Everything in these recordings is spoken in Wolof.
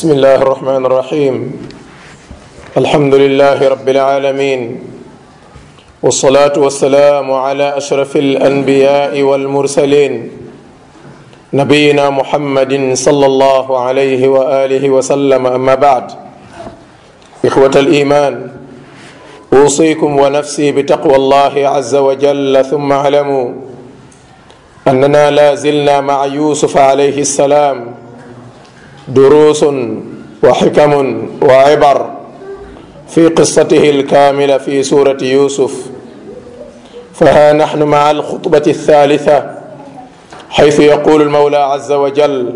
بسم الله الرحمن الرحيم الحمد لله رب العالمين والصلاة والسلام على أشرف الأنبياء والمرسلين نبينا محمد صلى الله عليه وآله وسلم أما بعد إخوة الإيمان أوصيكم ونفسي بتقوى الله عز وجل ثم اعلموا أننا لا زلنا مع يوسف عليه السلام دروس وحكم وعبر في قصته الكاملة في سورة يوسف فها نحن مع الخطبة الثالثة حيث يقول المولى عز وجل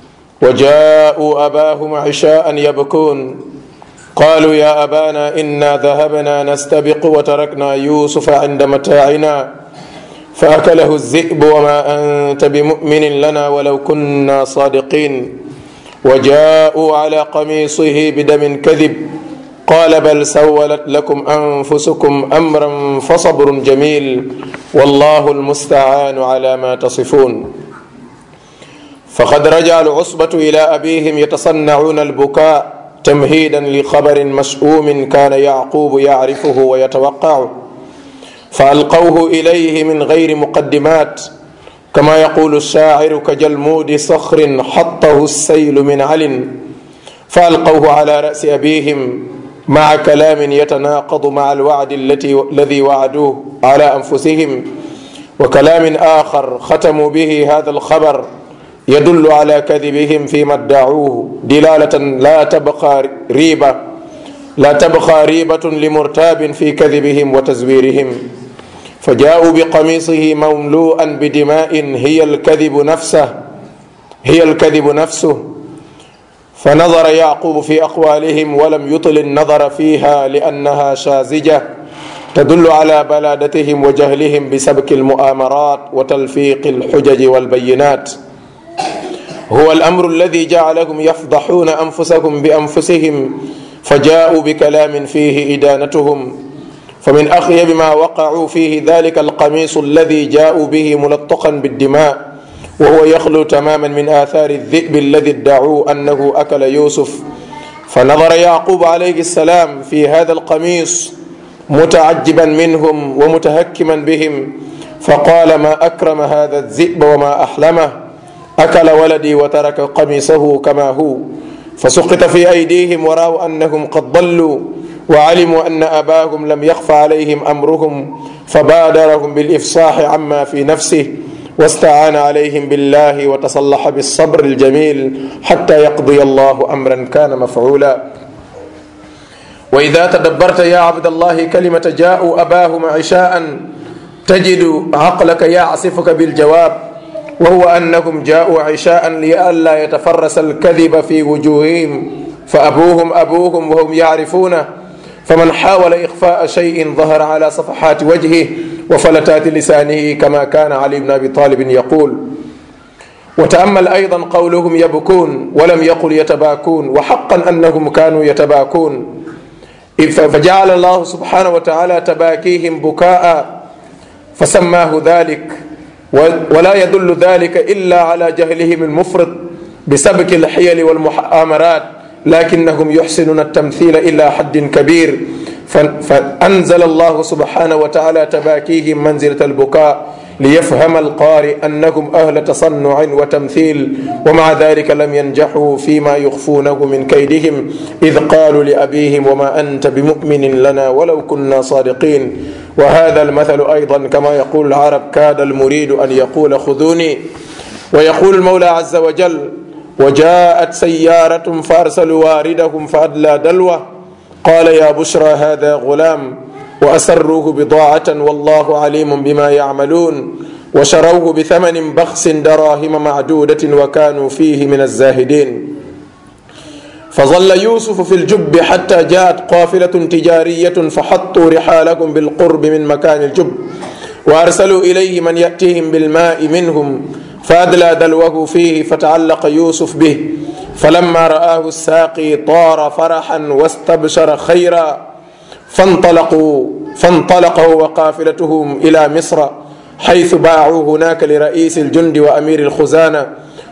وجاءوا أباهم عشاء يبكون قالوا يا أبانا إنا ذهبنا نستبق وتركنا يوسف عند متاعنا فأكله الذئب وما أنت بمؤمن لنا ولو كنا صادقين وجاءوا على قميصه بدم كذب قال بل سولت لكم أنفسكم أمرا فصبر جميل والله المستعان على ما تصفون فقد رجع العصبة إلى أبيهم يتصنعون البكاء تمهيدا لخبر مشؤوم كان يعقوب يعرفه ويتوقعه فألقوه إليه من غير مقدمات كما يقول الشاعر كجلمود صخر حطه السيل من عل فألقوه على رأس أبيهم مع كلام يتناقض مع الوعد التي الذي وعدوه على أنفسهم وكلام آخر ختموا به هذا الخبر يدل على كذبهم فيما ادعوه دلالة لا تبقى ريبة لا تبقى ريبة لمرتاب في كذبهم وتزويرهم فجاءوا بقميصه مملوءا بدماء هي الكذب نفسه هي الكذب نفسه فنظر يعقوب في أقوالهم ولم يطل النظر فيها لأنها شازجة تدل على بلادتهم وجهلهم بسبك المؤامرات وتلفيق الحجج والبينات هو الأمر الذي جعلهم يفضحون أنفسهم بأنفسهم فجاءوا بكلام فيه إدانتهم فمن أخيب ما وقعوا فيه ذلك القميص الذي جاءوا به ملطقا بالدماء وهو يخلو تماما من آثار الذئب الذي ادعوا أنه أكل يوسف فنظر يعقوب عليه السلام في هذا القميص متعجبا منهم ومتهكما بهم فقال ما أكرم هذا الذئب وما أحلمه أكل ولدي وترك قميصه كما هو فسقط في أيديهم ورأوا أنهم قد ضلوا وعلموا أن أباهم لم يخف عليهم أمرهم فبادرهم بالإفصاح عما في نفسه واستعان عليهم بالله وتصلح بالصبر الجميل حتى يقضي الله أمرا كان مفعولا وإذا تدبرت يا عبد الله كلمة جاءوا أباهم عشاء تجد عقلك يعصفك بالجواب وهو أنهم جاءوا عشاء لئلا يتفرس الكذب في وجوههم فأبوهم أبوهم وهم يعرفونه فمن حاول إخفاء شيء ظهر على صفحات وجهه وفلتات لسانه كما كان علي بن أبي طالب يقول وتأمل أيضا قولهم يبكون ولم يقل يتباكون وحقا أنهم كانوا يتباكون فجعل الله سبحانه وتعالى تباكيهم بكاء فسماه ذلك ولا يدل ذلك إلا على جهلهم المفرط بسبك الحيل والمؤامرات لكنهم يحسنون التمثيل إلى حد كبير فأنزل الله سبحانه وتعالى تباكيهم منزلة البكاء ليفهم القارئ أنهم أهل تصنع وتمثيل ومع ذلك لم ينجحوا فيما يخفونه من كيدهم إذ قالوا لأبيهم وما أنت بمؤمن لنا ولو كنا صادقين وهذا المثل أيضا كما يقول العرب كاد المريد أن يقول خذوني ويقول المولى عز وجل وجاءت سيارة فأرسلوا واردهم فأدلى دلوه قال يا بشرى هذا غلام وأسروه بضاعة والله عليم بما يعملون وشروه بثمن بخس دراهم معدودة وكانوا فيه من الزاهدين فظل يوسف في الجب حتى جاءت قافلة تجارية فحطوا رحالهم بالقرب من مكان الجب وأرسلوا إليه من يأتيهم بالماء منهم فأدلى دلوه فيه فتعلق يوسف به فلما رآه الساقي طار فرحا واستبشر خيرا فانطلقوا فانطلق هو وقافلتهم إلى مصر حيث باعوا هناك لرئيس الجند وأمير الخزانة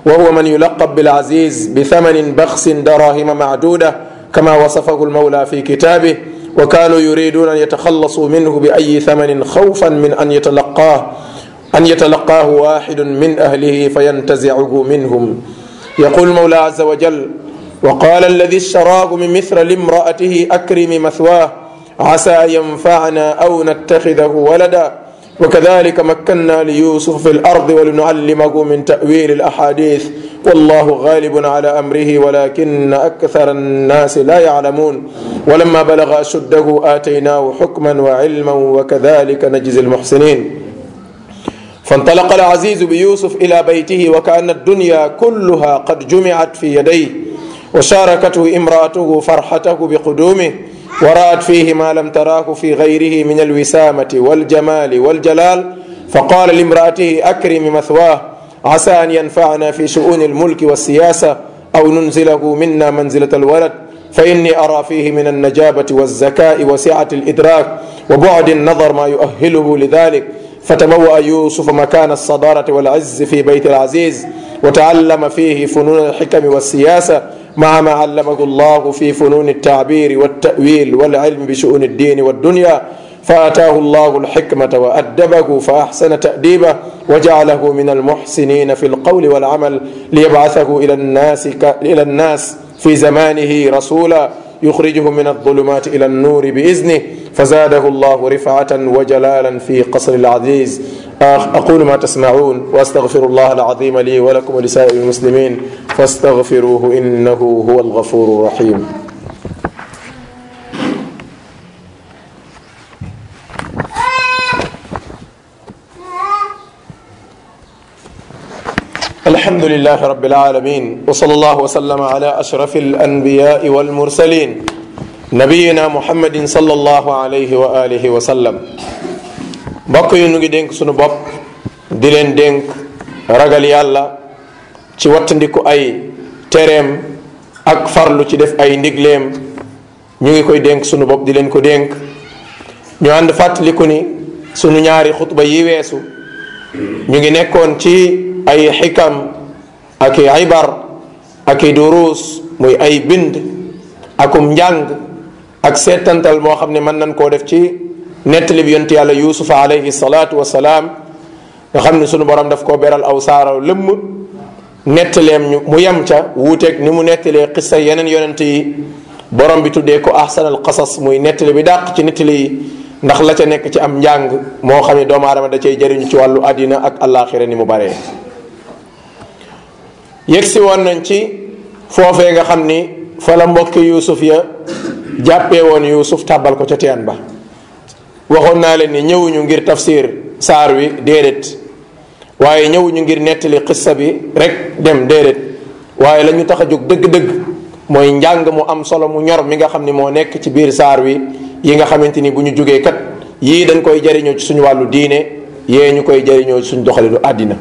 وهو من يلقب بالعزيز بثمن بخس دراهم معدودة كما وصفه المولى في كتابه وكانوا يريدون أن يتخلصوا منه بأي ثمن خوفا من أن يتلقاه أن يتلقاه واحد من أهله فينتزعه منهم يقول المولى عز وجل وقال الذي اشتراه من مثل لامرأته أكرم مثواه عسى ينفعنا أو نتخذه ولدا وكذلك مكنا ليوسف في الأرض ولنعلمه من تأويل الأحاديث والله غالب على أمره ولكن أكثر الناس لا يعلمون ولما بلغ أشده آتيناه حكما وعلما وكذلك نجزي المحسنين فانطلق العزيز بيوسف إلى بيته وكأن الدنيا كلها قد جمعت في يديه وشاركته امرأته فرحته بقدومه ورأت فيه ما لم تراه في غيره من الوسامة والجمال والجلال فقال لامرأته أكرم مثواه عسى أن ينفعنا في شؤون الملك والسياسة أو ننزله منا منزلة الولد فإني أرى فيه من النجابة والذكاء وسعة الإدراك وبعد النظر ما يؤهله لذلك فتبوأ يوسف مكان الصدارة والعز في بيت العزيز وتعلم فيه فنون الحكم والسياسة مع ما علمه الله في فنون التعبير والتأويل والعلم بشؤون الدين والدنيا فآتاه الله الحكمة وأدبه فأحسن تأديبه وجعله من المحسنين في القول والعمل ليبعثه إلى الناس ك... إلى الناس في زمانه رسولا يخرجهم من الظلمات إلى النور بإذنه فزاده الله رفعة وجلالا في قصر العزيز أقول ما تسمعون وأستغفر الله العظيم لي ولكم ولسائر المسلمين فاستغفروه إنه هو الغفور الرحيم الحمد لله رب العالمين وصلى الله وسلم على أشرف الأنبياء والمرسلين نبينا محمد صلى الله عليه وآله وسلم mbokk yi nu ngi dénk sunu bopp di leen dénk ragal yàlla ci wattandiku ay tereem ak farlu ci def ay ndigleem ñu ngi koy dénk sunu bopp di leen ko dénk ñu ànd fàttaliku ni sunu ñaari xutba yi weesu ñu ngi nekkoon ci ay xikam ak i ibar ak i duruus muy ay bind akum njàng ak seetantal moo xam ne mën nañ koo def ci nettali bi yonent yàlla yuusufa alayhi salaatu wasalaam nga xam ne sunu borom daf koo beral aw saaraw lëmm nettaleem ñu mu yem ca wuuteeg ni mu nettalee xissa yeneen yonent yi borom bi tuddee ko ahsanal qasas muy nettali bi dàq ci nettali yi ndax la ca nekk ci am njàng moo xam ne doomu aadama da cay jëriñu ci wàllu àddina ak àllaaxira ni mu baree yegsi woon nañ ci foofee nga xam ni fa la mbokki yuusuf ya jàppee woon yuusuf tàbbal ko ca teen ba waxoon naa leen ni ñëwuñu ngir tafsir saar wi déedéet waaye ñëwuñu ngir nettali xissa bi rek dem déedéet waaye la ñu tax a jóg dëgg-dëgg mooy njàng mu am solo mu ñor mi nga xam ni moo nekk ci biir saar wi yi nga xamante ni bu ñu jógee kat yii dañ koy jariñoo ci suñu wàllu diine yee ñu koy jariñoo ci suñu doxalinu àddina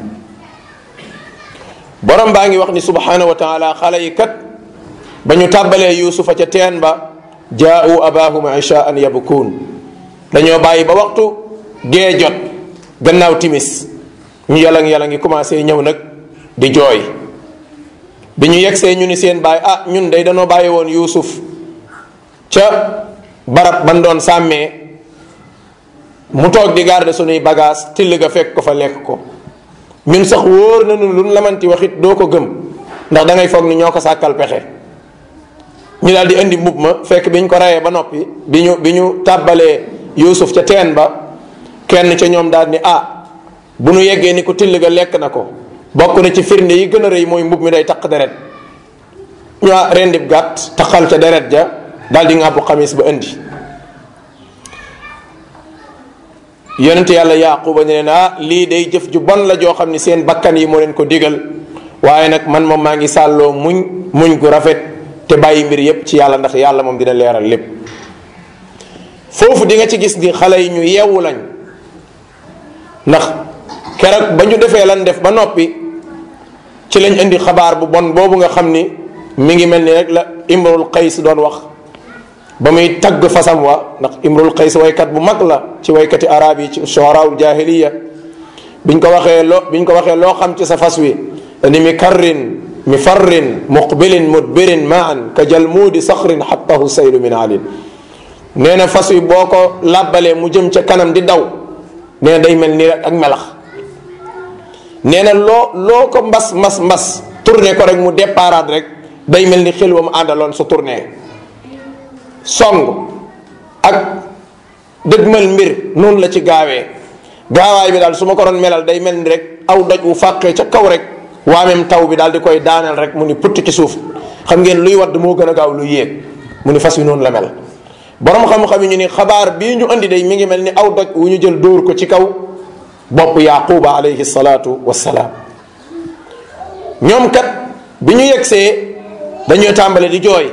borom baa ngi wax ni subhanahu wa taala xale yi kat ba ñu tàbbalee yuusufa ca teen ba jaau abahum ishaan yabkuun dañoo bàyyi ba waxtu gee jot gannaaw timis ñu yalang yalang ngi commencé ñëw nag di jooy bi ñu yegsee ñu ni seen baay ah ñun day dañoo bàyyi woon yuusuf ca barab ban doon sàmmee mu toog di garder sunuy bagage till ga fekk ko fa lekk ko ñun sax wóor nañu lu lamanti waxit doo ko gëm ndax da ngay foog ni ñoo ko sàkkal pexe ñu daal di indi mbub ma fekk bi ñu ko reyee ba noppi bi ñu bi ñu tàbbalee yuusuf ca teen ba kenn ca ñoom daal ni ah bu nu yeggee ni ko till ga lekk na ko bokk na ci firnde yi gën a rëy mooy mbub mi day taq deret ñu rendib gàtt taqal ca deret ja daal di ŋàbbu xamis ba indi yonente yàlla yaquba ne leen ah lii day jëf ju bon la joo xam ni seen bakkan yi moo leen ko digal waaye nag man moom maa ngi sàlloo muñ muñ gu rafet te bàyyi mbir yépp ci yàlla ndax yàlla moom dina leeral lépp foofu di nga ci gis ni xale yi ñu yeewu lañ ndax keroog ba ñu defee lan def ba noppi ci lañ indi xabaar bu bon boobu nga xam ni mi ngi mel ni rek la imrul qays doon wax ba muy tagg fasam wa ndax imrul qays waykat bu mag la ci waykati arab yi ci shuaraul jahiliya biñ ko waxee loo biñ ko waxee loo xam ci sa fas wi ni mi karrin mi farrin muqbilin mudbirin maan ka jalmuudi saxrin xattahu saylu min alin nee na fas wi boo ko làbbalee mu jëm ca kanam di daw nee na day mel ni rek ak melax nee na loo loo ko mbas mbas mbas tourné ko rek mu déparaat rek day mel ni xel wa mu àndaloon su tourné song ak dëgmal mbir noonu la ci gaawee gaawaay bi daal su ma ko doon melal day mel ni rek aw doj wu fàqee ca kaw rek waameem taw bi daal di koy daaneel rek mu ni putt ci suuf xam ngeen luy wadd moo gën a gaaw luy yéeg mu ni fas wi noonu la mel borom xam-xam yi ñu ni xabaar bii ñu andi day mi ngi mel ni aw doj wu ñu jël dóor ko ci kaw bopp yaquba alayhi salaatu wassalaam ñoom kat bi ñu yegsee dañuy tàmbale di jooy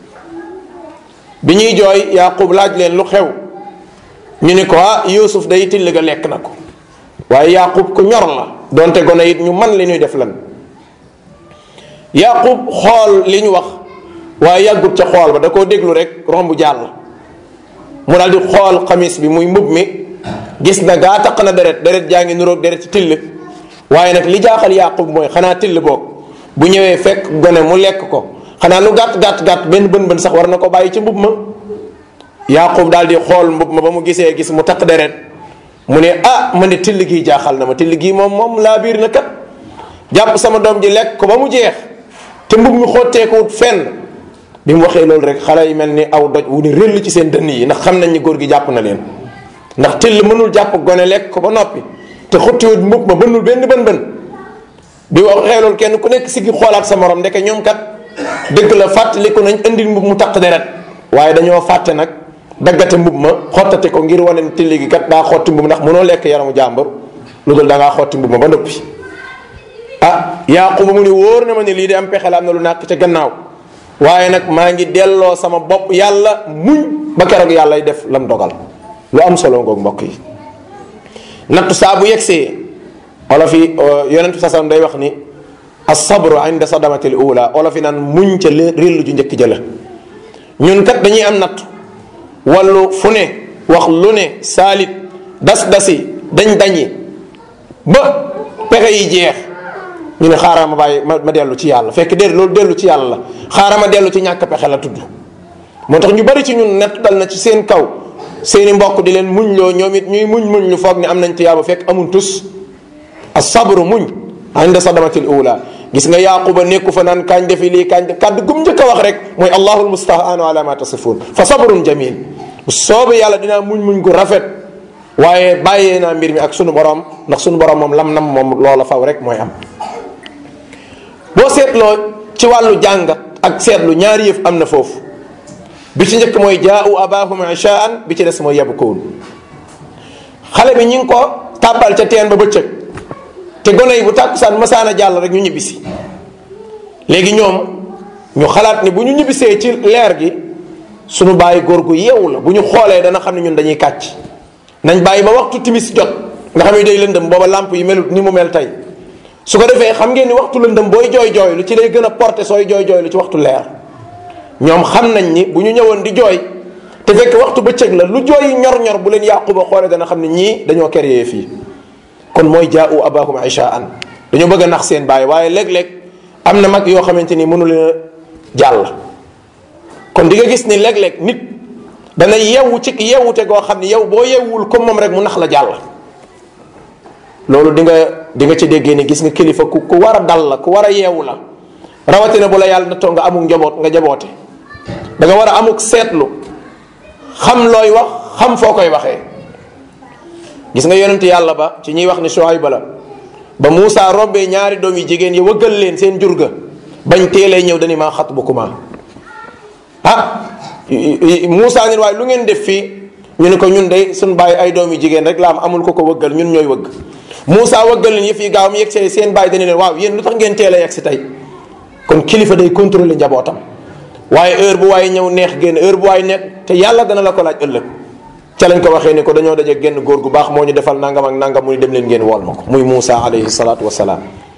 bi ñuy jooy yaqub laaj leen lu xew ñu ni ko ah yusuf day till ga lekk na ko waaye yaqub ku ñor la donte gone it ñu man li ñuy def lan yaqub xool li ñu wax waaye yàggut ca xool ba da koo déglu rek romb jàll mu daal di xool xamis bi muy mbub mi gis na gaa taq na deret deret jaa ngi nuroog deret ci till waaye nag li jaaxal yaqub mooy xanaa till boog bu ñëwee fekk gone mu lekk ko xanaa lu gàtt gàtt gàtt benn bën bën sax war na ko bàyyi ci mbub ma yaqub daal di xool mbub ma ba mu gisee gis mu taq deret mu ne ah ma ne till gii jaaxal na ma till gii moom moom laa biir na kat jàpp sama doom ji lekk ko ba mu jeex te mbub mi xotteekuwut fenn bi mu waxee loolu rek xale yi mel ni aw doj wu ni rëll ci seen dënn yi ndax xam nañ ni góor gi jàpp na leen ndax till mënul jàpp gone lekk ko ba noppi te xottiwut mbub ma bënnul benn bën bën bi waxee loolu kenn ku nekk siggi xoolaat sa morom ndeke ñoom kat dëgg la fàttaliku nañ indil mbub mu taq deret waaye dañoo fàtte nag daggate mbub ma xottate ko ngir wane ni till gi kat daa xotti mbub ndax mënoo lekk yaramu jàmbur lu dul da ngaa xotti mbub ma ba noppi ah yaaquba mu ni wóor na ma ni lii de am pexe la am na lu nàkk ca gannaaw waaye nag maa ngi delloo sama bopp yàlla muñ ba keroog yàllay def lam dogal lu am solo ngoog mbokk yi nattu saa bu yegsee olof yi yonentu sasam day wax ni asabru inda sadamatil ula olof yi naan muñ ca réll ju njëkk jëla ñun kat dañuy am nattu wallu fu ne wax lu ne saalit das dasi dañ dañi ba pexe yi jeex ñu ne xaaral ma bàyyi ma ma dellu ci yàlla fekk déedéet loolu dellu ci yàlla la xaaral ma dellu ci ñàkk pexe la tudd moo tax ñu bari ci ñun nett dal na ci seen kaw seeni mbokk di leen muñ loo ñoom it ñuy muñ muñ lu foog ni am nañ tiyaaba fekk amul tus asabru muñ inda sadamatil ula gis nga yaquba nekku fa naan kañ defi lii kañ def kàddu gum njëkk a wax rek mooy allahul mustahaanu ala ma tasifun fa sabrun jamil bu soobee yàlla dinaa muñ muñ gu rafet waaye bàyyee naa mbir mi ak sunu borom ndax sunu borom moom lam nam moom loola faw rek mooy am boo seetloo ci wàllu jàngat ak seetlu ñaari yëf am na foofu bi ci njëkk mooy jaau abahum ishaan bi ci des mooy yabkuun xale bi ñi ngi ko tàbbal ca teen ba bëccëg te gone yi bu tàkkusaan masaana jàll rek ñu ñibbisi léegi ñoom ñu xalaat ni bu ñu ñibbisee ci leer gi suñu bàyyi góor gu yeewu la bu ñu xoolee dana xam ne ñun dañuy kàcc nañ bàyyi ba waxtu timis jot nga xam ne day lëndëm booba làmp yi melut ni mu mel tey su ko defee xam ngeen ni waxtu lëndëm booy jooy jooy lu ci lay gën a porté sooy jooy jooy lu ci waxtu leer ñoom xam nañ ni bu ñu ñëwoon di jooy te fekk waxtu bëccëg la lu jooy ñor-ñor bu leen yàquba xoolee dana xam ne ñii dañoo créé fii kon mooy jaau abahum ishaan dañoo bëgg a nax seen bàyyi waaye léeg-léeg am na mag yoo xamante ni mënu leen a jàll kon di nga gis ni léeg-léeg nit dana yewu ci yewute goo xam ni yow boo yewwul comme moom rek mu nax la jàll loolu di nga di nga ci déggee ni gis nga kilifa ku ku war a dal la ku war a yeewu la rawatina bu la yàlla nattoo nga amuk njaboot nga jaboote da nga war a amuk seetlu xam looy wax xam foo koy waxee gis nga yonent yàlla ba ci ñuy wax ni Shuayba la ba Moussa rombee ñaari doom yi jigéen yi wëggal leen seen jur ga bañ teelee ñëw dañu maa xat bu kuma ah Moussa ni waaye lu ngeen def fii ñu ne ko ñun de suñ bàyyi ay doom yi jigéen rek la am amul ko ko wëggal ñun ñooy wëgg Moussa wëggal leen yëf yi gaaw mu yegg see seen bàyyi dañu leen waaw yéen lu tax ngeen teel a yegg si tey kon kilifa day contrôler njabootam waaye heure bu waaye ñëw neex génn heure bu waaye nekk te yàlla dana la ko laaj ëllëg ca lañ ko waxee ni ko dañoo daje genn góor gu baax moo ñu defal nangam ak nangam mu ni dem leen ngeen wool ma ko muy Moussa alayhi salaatu wasalaam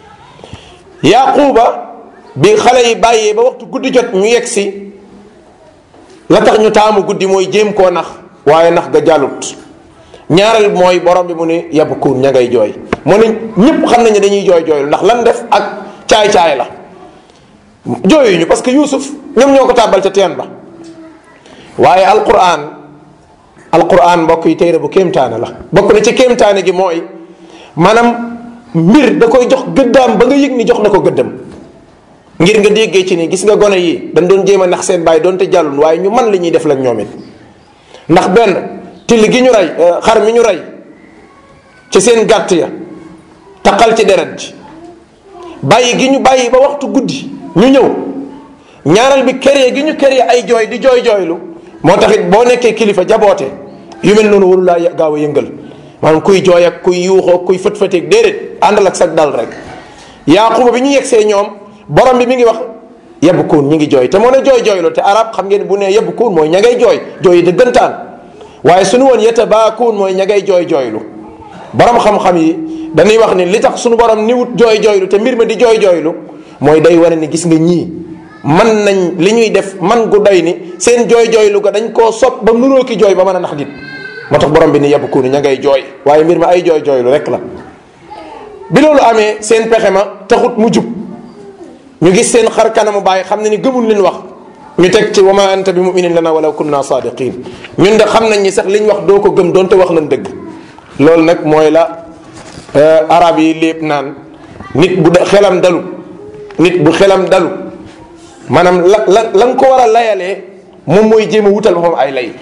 yaquba bi xale yi bàyyee ba waxtu guddi jot ñu yegg si la tax ñu taamu guddi mooy jéem koo nax waaye nax ga jàllut ñaareel mooy borom bi mu ni yabkuun ña ngay jooy mu ne ñëpp xam nañu dañuy jooy jooylu ndax lan def ak caay-caay la jooyuñu parce que Yuusuf ñoom ñoo ko tàbbal ca teen ba waaye alquran alquran mbokk yi téere bu kéemtaane la bokk na ci kéemtaane gi mooy maanaam mbir da koy jox gëddaam ba nga yëg ni jox na ko gëddam ngir nga déggee ci ni gis nga gone yi dañ doon jéem a nax seen bàyyi doonte jàllul waaye ñu man li ñuy def lañ ñoom it ndax benn till gi ñu rey xar mi ñu rey ci seen gàtt ya taqal ci deret ji bàyyi gi ñu bàyyi ba waxtu guddi ñu ñëw ñaareel bi këree gi ñu këree ay jooy di jooy jooylu moo taxit boo nekkee kilifa jaboote yu mel noonu waru laa gaaw a yëngal maanaam kuy jooy ak kuy yuuxoo kuy fët-fëteeg déedéet àndal ak sag dal rek yaaquba bi ñu yegsee ñoom borom bi mi ngi wax yebb kuun ñi ngi jooy te moo ne jooy jooylu te arab xam ngeen bu ne yebb kuun mooy ña ngay jooy jooy yi dëggantaan waaye suñu woon yeta baa kuun mooy ña ngay jooy jooylu borom xam-xam yi dañuy wax ni li tax suñu borom ni wut jooy jooylu te mbir ma di jooy jooylu mooy day wane ni gis nga ñii man nañ li ñuy def man gu doy ni seen jooy jooylu ga dañ koo sopp ba mënoo ki jooy ba mën a nax nit moo tax borom bi ni yebb kuun ña ngay jooy waaye mbir ma ay jooy jooylu rek la bi loolu amee seen pexe ma taxut mu jub ñu gis seen xar kanamu bàyyi xam ne ni gëmul leen wax ñu teg ci wa ma anta bi muminin lana walaw kunna sadiqin ñun de xam nañ ni sax liñ wax doo ko gëm doonte wax nañ dëgg loolu nag mooy la arab yi lépp naan nit bu xelam dalu nit bu xelam dalu maanaam la la la nga ko war a layalee moom mooy jéem a wutal boppam ay lay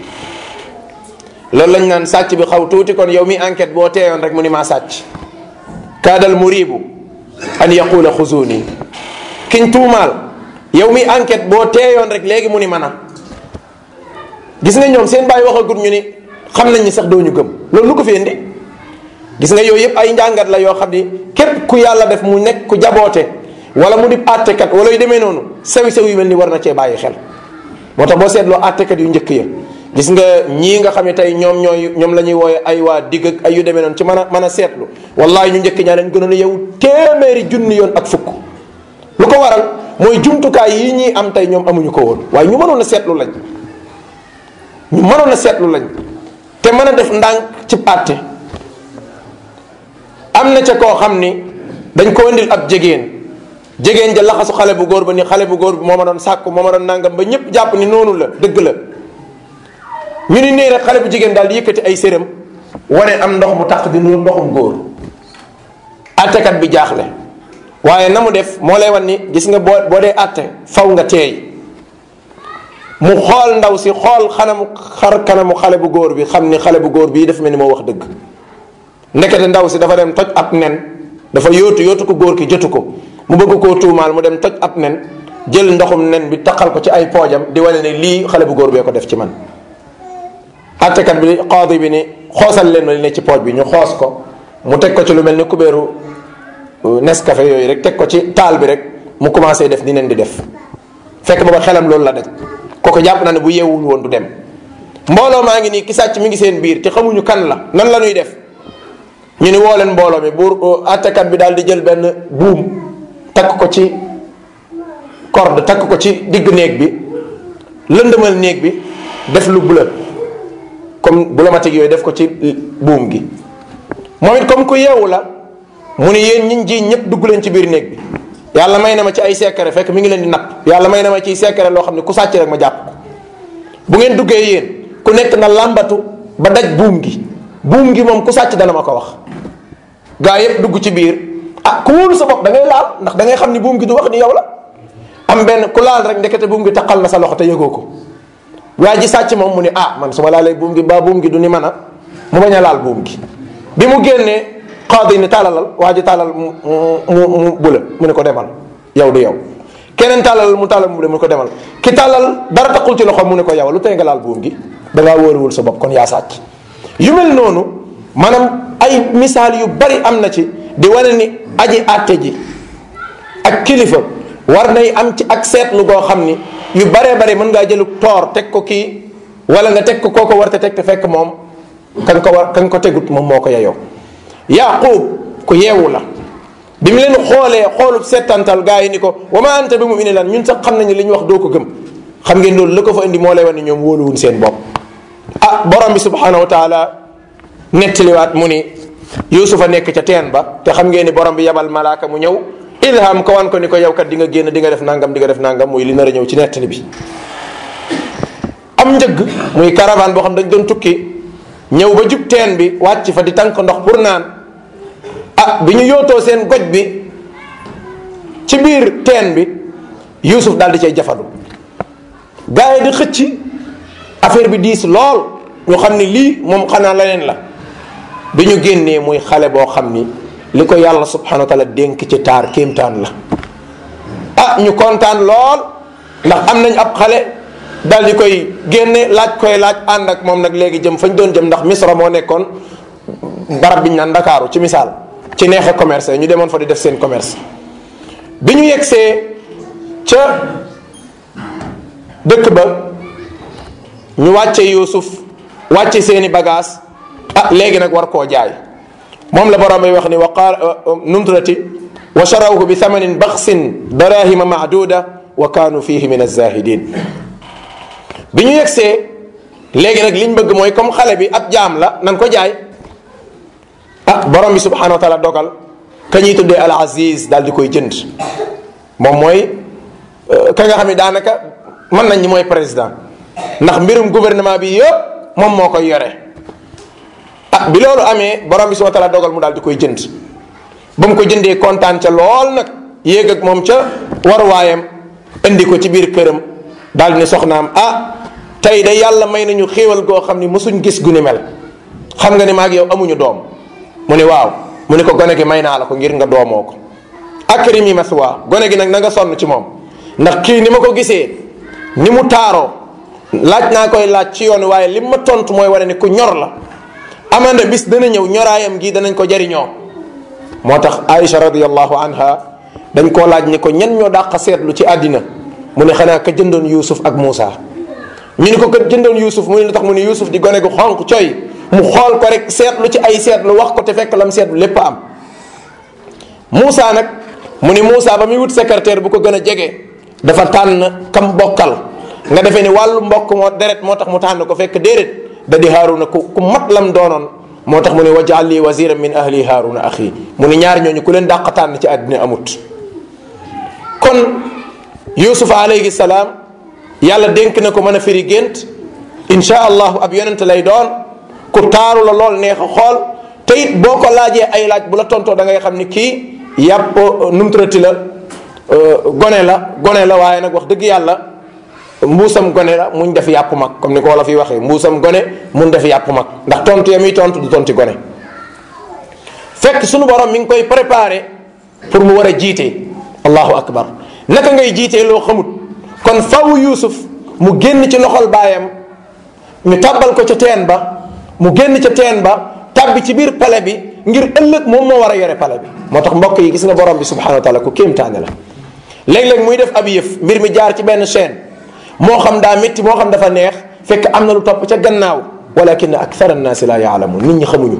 loolu lañ naan sàcc bi xaw tuuti kon yow mi enquête boo teeyoon rek mu ni maa sàcc kaadal muribu an yaqula xuzuni kiñ tuumaal yow mi enquête boo teeyoon rek léegi mu ni mën a gis nga ñoom seen bàyyi waxagut ñu ni xam nañ ni sax doo ñu gëm loolu lu ko fi indi gis nga yooyu yëpp ay njàngat la yoo xam ni képp ku yàlla def mu nekk ku jaboote wala mu di àttekat wala yu demee noonu sew sew yu mel ni war na cee bàyyi xel moo tax boo seetloo àttekat yu njëkk ya gis nga ñii nga xam ne tey ñoom ñooy ñoom la ñuy wooye ay waa digg ak ay yu demee noonu ci mën a mën a seetlu wallahi ñu njëkk ñaa leen gënoon a yow téeméeri junni yoon ak fukk lu ko waral mooy jumtukaay yi ñuy am tey ñoom amuñu ko woon waaye ñu mënoon a seetlu lañ ñu mënoon a seetlu lañ te mën a def ndànk ci àtte am na ca koo xam ni dañ ko indil ab jegéen jegéen ja laxasu xale bu góor ba ni xale bu góor bi moo ma doon sàkku moo ma doon nangam ba ñëpp jàpp ni noonu la dëgg la ñu ni nii rek xale bu jigéen daal di yëkkati ay séram wane am ndox mu taq di nuru ndoxum góor àttekat bi jaaxle waaye na mu def moo lay wan ni gis nga boo boo dee àtte faw nga teey mu xool ndaw si xool xanamu xar kanamu xale bu góor bi xam ni xale bu góor bii dafa mel ni moo wax dëgg ndekete ndaw si dafa dem toj ab nen dafa yóotu yóotu ko góor ki jotu ko mu bëgg koo tuumaal mu dem toj ab nen jël ndoxum nen bi taqal ko ci ay poojam di wane ne lii xale bu góor bee ko def ci man àttekat bi qaadi bi ni xoosal leen li ne ci pooj bi ñu xoos ko mu teg ko ci lu mel ni kubéeru Nescafé yooyu rek teg ko ci taal bi rek mu commencé def ni nen di def fekk booba xelam loolu la daj kooku jàpp na ne bu yeewul woon du dem mbooloo maa ngi nii ki sàcc mi ngi seen biir te xamuñu kan la nan la ñuy def ñu ni woo leen mbooloo mi buur àttekat bi daal di jël benn buum takk ko ci corde takk ko ci digg néeg bi lëndëmal néeg bi def lu bleu comme bulomatique yooyu def ko ci buum gi moom it comme ku yeewu la mu ni yéen ñiñ ji ñëpp dugg leen ci biir néeg bi yàlla may na ma ci ay secret fekk mi ngi leen di napp yàlla may na ma ciy secret loo xam ne ku sàcc rek ma jàpp ko bu ngeen duggee yéen ku nekk na làmbatu ba daj buum gi buum gi moom ku sàcc dana ma ko wax gaa yëpp dugg ci biir ah ku wóolu sa bopp da ngay laal ndax da ngay xam ni buum gi du wax ni yow la am benn ku laal rek ndekete buum gi taqal na sa loxo te yëgoo ko waa ji sàcc moom mu ni ah man su ma laalee buum gi ba buum gi du ni mën a mu bañ a laal buum gi bi mu génnee xaadi ni tàllalal waa ji tàllal mu mu mu bula mu ne ko demal yow du yow keneen tàllal mu tàllal mu bula mu ne ko demal ki tàllal dara taqul ci loxo mu ne ko yow lu tey nga laal buum gi da ngaa wóoruwul sa bopp kon yaa sàcc yu mel noonu maanaam ay misaal yu bari am na ci di wane ni aji àtte ji ak kilifa war nay am ci ak seetlu goo xam ni yu baree bare mën ngaa jëlu toor teg ko kii wala nga teg ko kooko war te teg te fekk moom kan ko war kan ko tegut moom moo ko yeyoo yaqub ku yeewu la bi mu leen xoolee xoolub settantal gaa yi ni ko wa ma anta bi mu indi lan ñun sax xam nañu li ñu wax doo ko gëm xam ngeen loolu la ko fa indi moo lay wan ni ñoom wóoluwuñ seen bopp ah borom bi subhanahu wa taala nettaliwaat mu ni yusufa nekk ca teen ba te xam ngeen ni borom bi yabal malaaka mu ñëw ilham ko wan ko ni ko yow kat di nga génn di nga def nangam di nga def nangam muy li nar a ñëw ci nettali bi am njëgg muy caravane boo xam dañ doon tukki ñëw ba jub teen bi wàcc fa di tànk ndox pour naan ah bi ñu yootoo seen goj bi ci biir teen bi Yuusuf daal di cay jafandu gars yi di xëcc affaire bi diis lool ñu xam ni lii moom xanaa leneen la bi ñu génnee muy xale boo xam ni li ko yàlla subhanahu wa taala dénk ci taar kéemtaan la ah ñu kontaan lool ndax am nañ ab xale dal di koy génne laaj koy laaj ànd ak moom nag léegi jëm fañ doon jëm ndax misra moo nekkoon barab bi ñu naan ndakaaru ci misaal ci neexe commerce ñu demoon fa di def seen commerce bi ñu yegsee ca dëkk ba ñu wàcce yuusuf wàcce seeni bagage ah léegi nag war koo jaay moom la borom bi wax ni wa qaal numtrati wa charawhu bi thamanin baxsin darahima maaduda wa kaanu fihi min azahidin bi ñu yegsee léegi nag liñ bëgg mooy comme xale bi ab jaam la nan ko jaay ah borom bi subhanahu wa taala dogal ka ñuy tuddee al aziz daal di koy jënd moom mooy ka nga xam ne daanaka mën nañ ñi mooy président ndax mbirum gouvernement bi yëpp moom moo koy yore ah bi loolu amee borom bi subhanahu wa taala dogal mu daal di koy jënd ba mu ko jëndee kontaan ca lool nag yéeg ak moom ca waruwaayam indi ko ci biir këram daal di ne soxnaam ah tey de yàlla may nañu xéewal goo xam ni mësuñ gis gu ni mel xam nga ni maag yow amuñu doom mu ne waaw mu ne ko gone gi may naa la ko ngir nga doomoo ko akrimi maswa gone gi nag na nga sonn ci moom ndax kii ni ma ko gisee ni mu taaroo laaj naa koy laaj ci yoon waaye li ma tontu mooy wane ni ku ñor la amanda bis dana ñëw ñoraayam gi danañ ko jariñoo moo tax Aïcha radiallahu anha dañ koo laaj ni ko ñen ñoo dàq seetlu ci àddina mu ne xanaa ka jëndoon Yuusuf ak Muusa ñu ni ko ka jëndoon Yuusuf mu ne lu tax mu ne Yuusuf di gone gu xonq coy mu xool ko rek seetlu ci ay seetlu wax ko te fekk lam seetlu lépp am Muusa nag mu ni Muusa ba muy wut secrétaire bu ko gën a jege dafa tànn kam bokkal nga defee ni wàllu mbokk moo deret moo tax mu tànn ko fekk déedéet da di Haaruna ku ku mat lam doonoon moo tax mu ne wajal li waziran min ahli Haaruna axi mu ni ñaar ñooñu ku leen dàq tànn ci àddina amut kon Yuusuf alayhi salaam yàlla dénk na ko mën a firi gént insha allahu ab yonent lay doon ku taaru la lool neex a xool te it boo ko laajee ay laaj bu la tontoo da ngay xam ni kii yàpp numtrati la gone la gone la waaye nag wax dëgg yàlla mbuusam gone la muñ def yàpp mag comme ni ko wala fi waxee mbuusam gone mun def yàpp mag ndax tontu ya muy tontu du tonti gone fekk sunu borom mi ngi koy préparé pour mu war a jiite allahu akbar naka ngay jiitee loo xamut kon faw yuusuf mu génn ci loxol baayam ñu tàbbal ko ca teen ba mu génn ca teen ba tàbbi ci biir pale bi ngir ëllëg moom moo war a yore pale bi moo tax mbokk yi gis nga borom bi subhanahu wa taala ku kéemtaane la léeg-léeg muy def ab yëf mbir mi jaar ci benn chaîne moo xam daa métti moo xam dafa neex fekk am na lu topp ca gannaaw walakin akthara annaasi la yaalamun nit ñi xamuñu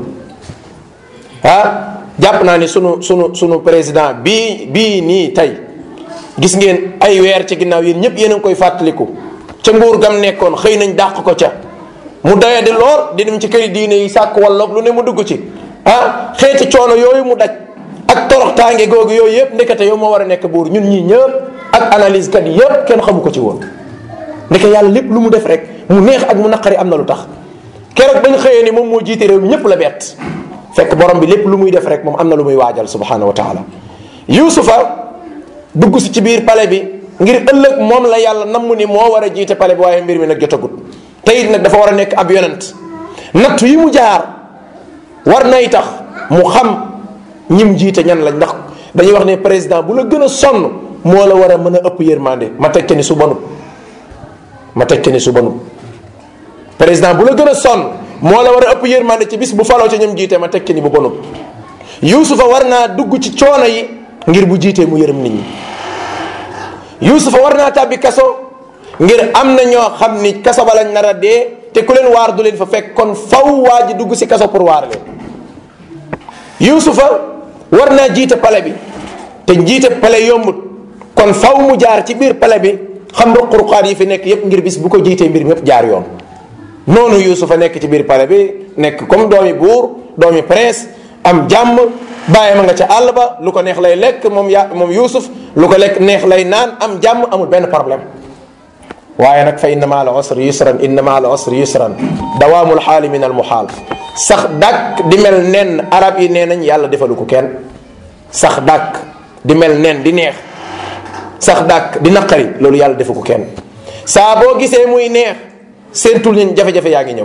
ah jàpp naa ni sunu sunu sunu président bii bii nii tey gis ngeen ay weer ci ginnaaw yéen ñëpp yéen a ngi koy fàttaliku ca nguur gam nekkoon xëy nañ dàq ko ca mu doya di lool di dem ci këri diine yi sàkk walloog lu ne mu dugg ci ah xeeti coono yooyu mu daj ak toroxtaange googu yooyu yëpp ndekete yow moo war a nekk buur ñun ñii ñëpp ak analyse kat yëpp kenn xamu ko ci woon ndeke yàlla lépp lu mu def rek mu neex ak mu naqari am na lu tax keroog bañ xëyee ni moom moo jiite réew mi ñëpp la bett fekk borom bi lépp lu muy def rek moom am na lu muy waajal subhanahu wa taala yuusufa dugg si ci biir pale bi ngir ëllëg moom la yàlla namm ni moo war a jiite pale bi waaye mbir mi nag jotagut te it nag dafa war a nekk ab yonent nattu yi mu jaar war nay tax mu xam ñim jiite ñan lañ ndax dañuy wax ne président bu la gën a sonn moo la war a mën a ëpp yërmande ma teg ni su bonut ma teg ni su bonut président bu la gën a sonn moo la war a ëpp yërmande ci bis bu faloo ci ñoom jiite ma teg ni bu bonut yuusufa war naa dugg ci coono yi ngir bu jiitee mu yërëm nit ñi yuusufa war naa tàbbi kaso ngir am na ñoo xam ni kaso ba lañ nar a dee te ku leen waar du leen fa fekk kon faw waa ji dugg si kaso pour waar leen yuusufa war naa jiite pale bi te jiite pale yombut kon faw mu jaar ci biir pale bi xam ruq-ruqaat yi fi nekk yépp ngir bis bu ko jiitee mbir mi yépp jaar yoon noonu yuusufa nekk ci biir pale bi nekk comme doomi buur doomi prince am jàmm bàyyi ma nga ca àll ba lu ko neex lay lekk moom ya moom Yuusuf lu ko lekk neex lay naan am jàmm amul benn problème waaye nag fa inna ma al usri yusran inna ma al usri yusran dawaamul xaali min al muxaal sax dàkk di mel nen arab yi nee nañ yàlla defalu ko kenn sax dàkk di mel nen di neex sax dàkk di naqari loolu yàlla defu ko kenn saa boo gisee muy neex seentul ni jafe-jafe yaa ngi ñëw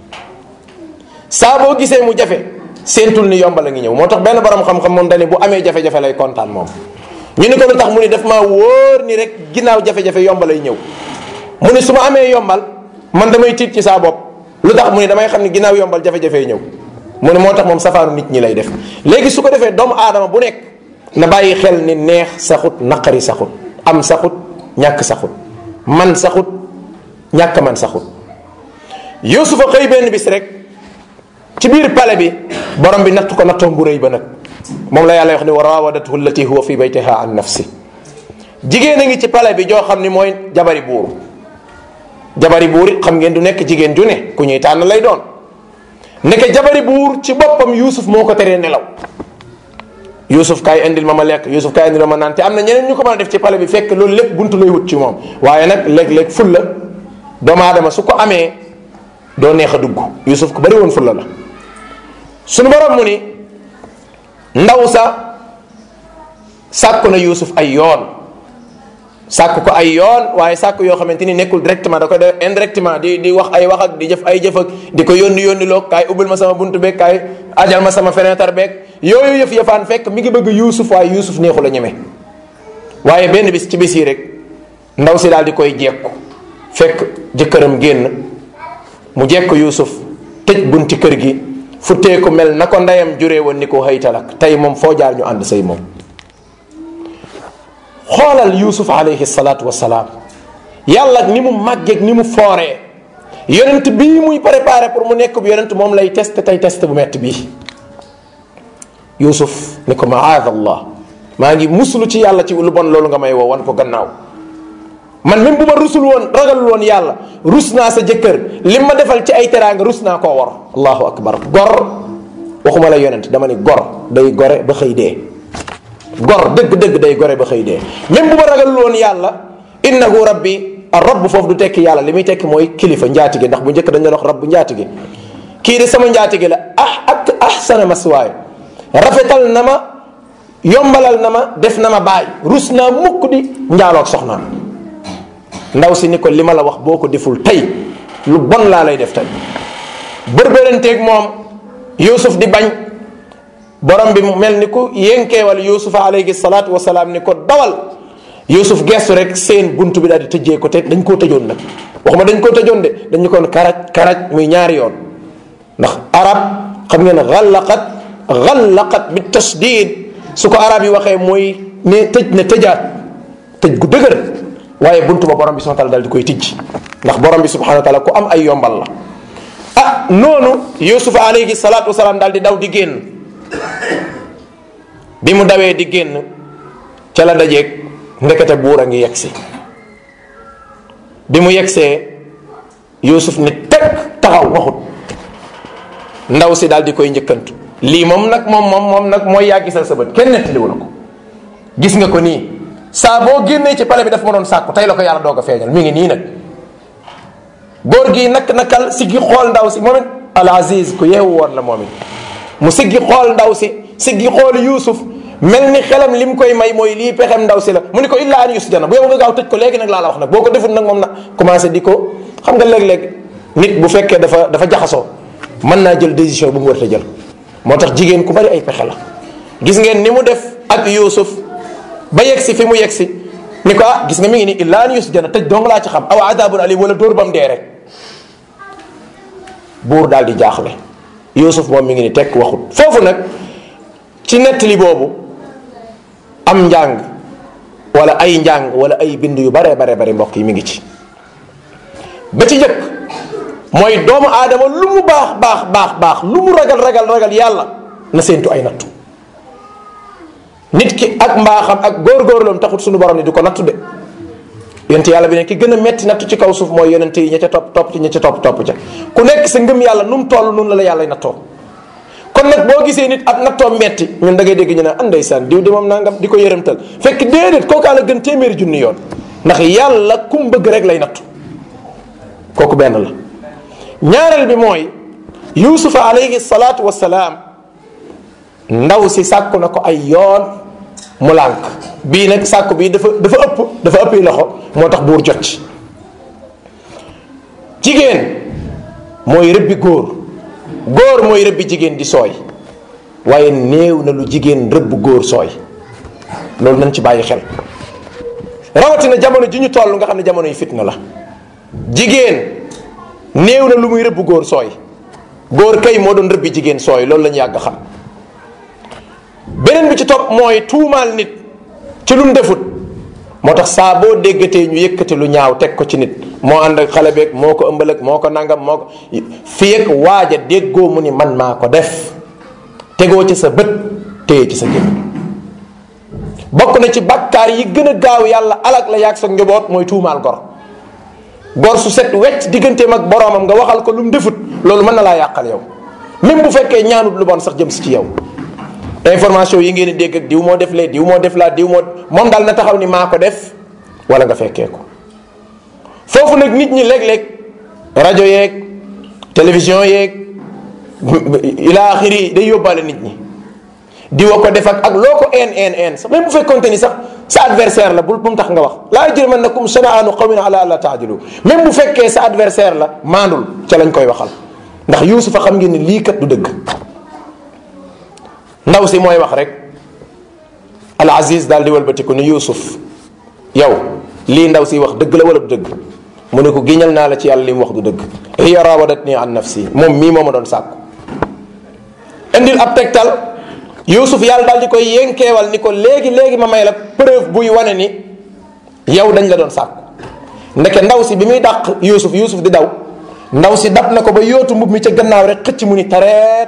saa boo gisee mu jafe seentul ni yombal a ngi ñëw moo tax benn borom xam-xam moom dane bu amee jafe-jafe lay kontaan moom ñu ni ko lu tax mu ni daf maa wóor ni rek ginnaaw jafe-jafe yombal ay ñëw mu ni su ma amee yombal man damay tiit ci saa bopp lu tax mu ni damay xam ni ginnaaw yombal jafe-jafe ñëw mu ne moo tax moom safaaru nit ñi lay def léegi su ko defee doomu aadama bu nekk na bàyyi xel ni neex saxut naqari saxut am saxut ñàkk saxut man saxut ñàkk man saxut yusufa xëy benn bis rek ci biir pale bi borom bi natt ko nattoom bu rëy ba nag moom la yàlla wax ni wa rawadathu allati huwa fi baytiha an nafsi jigéen a ngi ci pale bi joo xam ni mooy jabari buur jabari buur it xam ngeen du nekk jigéen ju ne ku ñuy tànn lay doon nekk jabari buur ci boppam yusuf moo ko teree nelaw yusuf kaay indil ma ma lekk yusuf kaay indil ma ma naan te am na ñeneen ñu ko mën a def ci pale bi fekk loolu lépp buntu lay wut ci moom waaye nag léeg-léeg fulla doomu aadama su ko amee doo neex a dugg yusuf ku bari woon fulla la sunu borom mu ni ndaw sa sàkku na yusuf ay yoon sàkk ko ay yoon waaye sàkk yoo xamante ni nekkul directement da koy def indirectement di di wax ay wax ak di jëf ay jëf ak di ko yónni yónni loo kaay ubbil ma sama buntu beeg kaay ajal ma sama fenêtre beeg yooyu yëf yëfaan fekk mi ngi bëgg yuusuf waaye yuusuf neexu la ñeme waaye benn bis ci bis yi rek ndaw si daal di koy jekku fekk jëkkëram génn mu jekk yuusuf tëj bunti kër gi futtee ko mel na ko ndeyam juree woon ni ko xëytalak tey moom foo jaar ñu ànd say moom xoolal yusuf alayhi salaatu wasalaam yàlla ni mu màggeeg ni mu fooree yonent bii muy préparé pour mu nekk bu yonent moom lay test tey test bu metti bii yusuf ni ko maad allah maa ngi muslu ci yàlla ci lu bon loolu nga may woo wan ko gannaaw man même bu ma rusul woon ragalul woon yàlla rus naa sa jëkkër lim ma defal ci ay teraanga rus naa koo war allahu akbar gor waxuma la yonent dama ni gor day gore ba xëy dee gor dëgg-dëgg day gore ba xëy dee même bu ma ragalul woon yàlla innahu rabbi rabb foofu du tekki yàlla li muy tekki mooy kilifa njaatige ndax bu njëkk dañ doon wax rabbu njaatige kii de sama njaatige la ah ak ahsana maswaay rafetal na ma yombalal na ma def na ma baay rus naa mukk di njaaloog soxnaam ndaw si ni ko li ma la wax boo ko deful tey lu bon laa lay def tey bërbëranteeg moom yusuf di bañ borom bi mel ni ku yénkeewal yusufa alayhi salaatu wasalaam ni ko dawal yusuf gestu rek seen bunt bi daal di tëjee ko te dañ koo tëjoon nag waxuma dañ koo tëjoon de dañu koon karaj karaj muy ñaari yoon ndax arab xam ngeen xallaqat xallaqat bi tasdid su ko arab yi waxee mooy ne tëj ne tëjaat tëj gu dëgër waaye buntu ba borom bi subhanahu wa taala daal di koy tijj ndax borom bi subhanahu wa taala ku am ay yombal la ah noonu yusufa alayhi salaatu wasalaam daal di daw di génn bi mu dawee di génn ca la dajeeg ndekete buur a ngi yegsi bi mu yegsee yusuf ni teg taxaw waxut ndaw si daal di koy njëkkantu lii moom nag moom moom moom nag mooy yaa gisal sa bët kenn nettaliwu la ko gis nga ko nii saa boo génnee ci pale bi daf ma doon sàkku tey la ko yàlla doog a feeñal mi ngi nii nag góor gi nak nakal siggi xool ndaw si moom it al aziz ku yeewu woon la moom it mu siggi xool ndaw si siggi xool yuusuf mel ni xelam lim koy may mooy lii pexem ndaw si la mu ni ko illaa an yusjana bu yow nga gaaw tëj ko léegi nag laa la wax nag boo ko deful nag moom na commencé di ko xam nga léeg-léeg nit bu fekkee dafa dafa jaxasoo mën naa jël décision bu mu war a jël moo tax jigéen ku bari ay pexe la gis ngeen ni mu def ak yuusuf ba yegg si fi mu yegg si ni ko ah gis nga mi ngi ni illaa an yusjana tëj dong laa ci xam aw adabun alim wala dóor bam dee rek buur daal di jaaxle yuusuf moom mi ngi ni tekk waxut foofu nag ci nettali boobu am njàng wala ay njàng wala ay bind yu bare bare bare mbokk yi mi ngi ci ba ci njëkk mooy doomu aadama lu mu baax baax baax baax lu mu ragal ragal ragal yàlla na séentu ay nattu nit ki ak mbaaxam ak góorgóorloom taxut suñu borom ni du ko nattu de yonent yàlla bi ne ki gën a metti nattu ci kaw suuf mooy yonent yi ña ca topp topp ci ña ca topp topp ca ku nekk sa ngëm yàlla nu mu toll nun la la yàlla nattoo kon kon nag boo gisee nit ab nattoom metti ñun da ngay dégg ñu ne an ndeysaan diw di moom nangam di ko yërëmtal fekk déedéet kookaa la gën téeméeri junni yoon ndax yàlla kum bëgg rek lay nattu kooku benn la ñaareel bi mooy yuusufa alayhi salaatu wassalaam ndaw si sàkku na ko ay yoon mu lànk bii nag sàkku bii dafa dafa ëpp dafa ëppi loxo moo tax buur jot ci jigéen mooy rëbbi góor góor mooy rëbbi jigéen di sooy waaye néew na lu jigéen rëbb góor sooy loolu nañ ci bàyyi xel rawatina jamono ji ñu toll nga xam ne jamono yi fitna la jigéen néew na lu muy rëbb góor sooy góor kay moo doon rëbbi jigéen sooy loolu la ñu yàgg xam beneen bi ci topp mooy tuumaal nit ci lu mu defut moo tax saa boo déggatee ñu yëkkati lu ñaaw teg ko ci nit moo ànd ak xale beeg moo ko ëmbal ak moo ko nangam moo ko fii ak waaja déggoo mu ni man maa ko def tegoo ci sa bët téye ci sa gémmiñ bokk na ci bakkaar yi gën a gaaw yàlla alak la yàgg sa njaboot mooy tuumaal gor gor su set wecc digganteem ak boroomam nga waxal ko lu mu defut loolu mën na laa yàqal yow même bu fekkee ñaanut lu bon sax jëm si ci yow information yi ngeen di dégg ak diw moo def lee diw moo def laa diw moo moom daal na taxaw ni maa ko def wala nga fekkee ko foofu nag nit ñi léeg-léeg rajo yeeg télévision yeeg ila axiri day yóbbaale nit ñi diwa ko def ak ak loo ko een een een sax même bu fekkonte ni sax sa adversaire la bul bu mu tax nga wax laa yajrimannakum shana'aanu qawmin ala alla taadilu même bu fekkee sa adversaire la maandul ca lañ koy waxal ndax yuusufa xam ngeen ni lii kat du dëgg ndaw si mooy wax rek al aziz daal di walbatiku ni yuusuf yow lii ndaw si wax dëgg la wala du dëgg mu ne ko giñal naa la ci yàlla li mu wax du dëgg hiya rawadatni an nafsi moom mii moo ma doon sàkku indil ab tegtal yuusuf yàlla daal di koy yénkeewal ni ko léegi léegi ma may la preuve buy wane ni yow dañ la doon sàkku ndeke ndaw si bi muy dàq yuusuf yuusuf di daw ndaw si dab na ko ba yóotu mbub mi ca gannaaw rek xëcc mu ni tareet